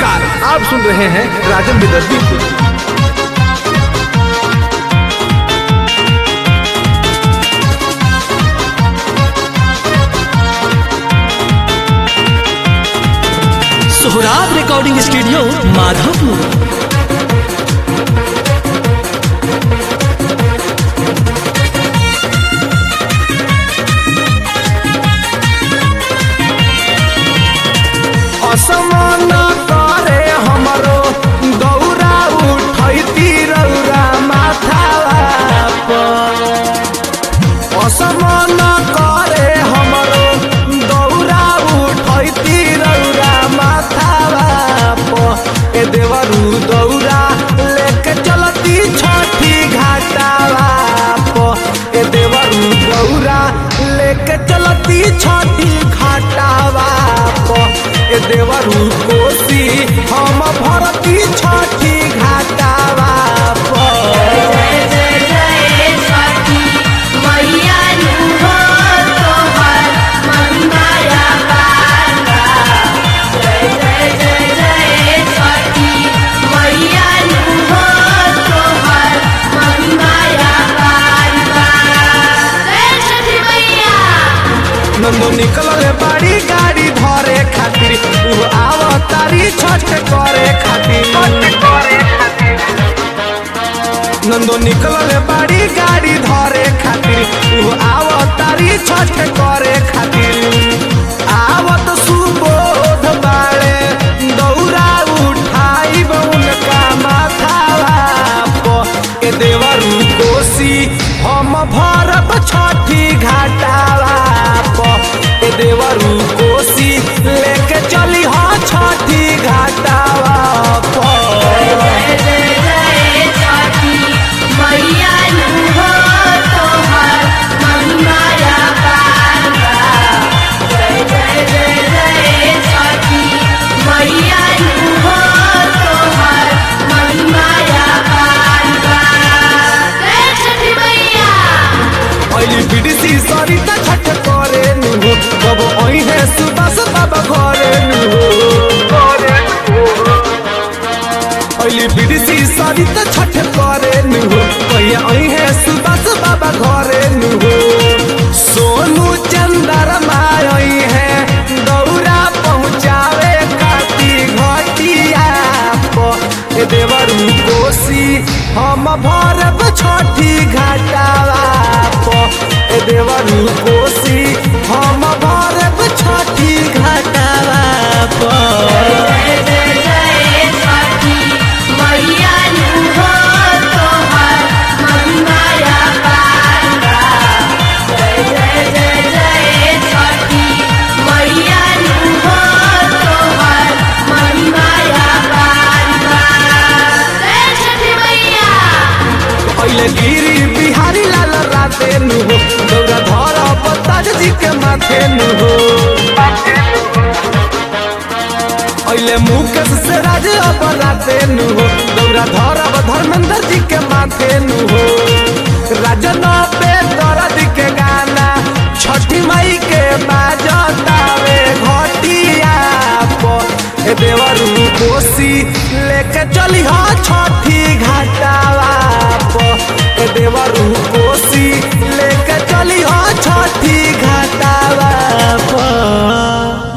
नमस्कार आप सुन रहे हैं राजन विदर्भी को सोहराब रिकॉर्डिंग स्टूडियो माधवपुर असमान करे हमरो दौरा उठैती रौरा माथावा पर असमान करे हमरो दौरा उठैती रौरा माथावा पर ए देवरू दौरा लेके चलती छठी घाटावा पर ए देवरू दौरा लेके चलती छठी घाटावा पर ए देवरू कोसी हम भरती छठी घाटावा पर नंदो निकलल बाड़ी गाड़ी धरे खातिर उ आव तारी छठ करे खातिर नंदो निकलल बाड़ी गाड़ी धरे खातिर उ आव तारी छठ करे खातिर आवत सुबोध बाड़े दौरा उठाई उनका माथावा प ए देवरू कोसी हम भरब छठी घाटावा प ए देवरू कोसी लेके चली हा छठी घाटावा प पहली बीडीसी सरिता छठ करे नु कब ओई है सुबह से बाबा घरे नु पहली बीडीसी सरिता छठ करे नु भैया ओई है सुबह से बाबा घरे नु सोनू चंदर माई है दौरा पहुँचावे काटी घटिया प ए देवरू कोसी हम भरब छठी घाटावा प ए देवरू कोसी हम भरब छठी घाटावा प पहले गिरी बिहारी लाल राते नु हो दौरा धर पताज जी के माथे नु हो पहले मुकेश से राज अब राते नु हो दौरा धर अब धर्मेंद्र जी के माथे नु हो राजन पे